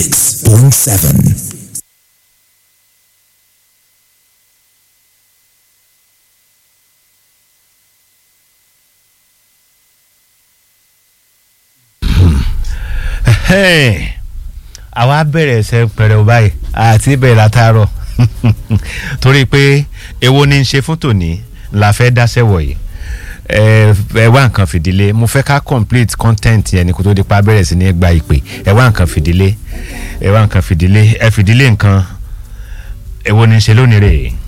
point seven. àwa bẹ̀rẹ̀ ẹsẹ̀ pẹ̀rẹ̀ báyìí àti bẹ̀rẹ̀ látàárọ̀ torí pé èwo ni ń ṣe fún tòní la fẹ́ dáṣẹ́ wọ̀nyí ẹ ẹ wá nǹkan fìdílé mo fẹ́ ká complete content yẹn ni kó tó di pa bẹ̀rẹ̀ sí ní gba ìpè ẹ wá nǹkan fìdílé ẹ wá nǹkan fìdílé ẹ fìdílé nǹkan èwo ni ń ṣe lónìí rèé.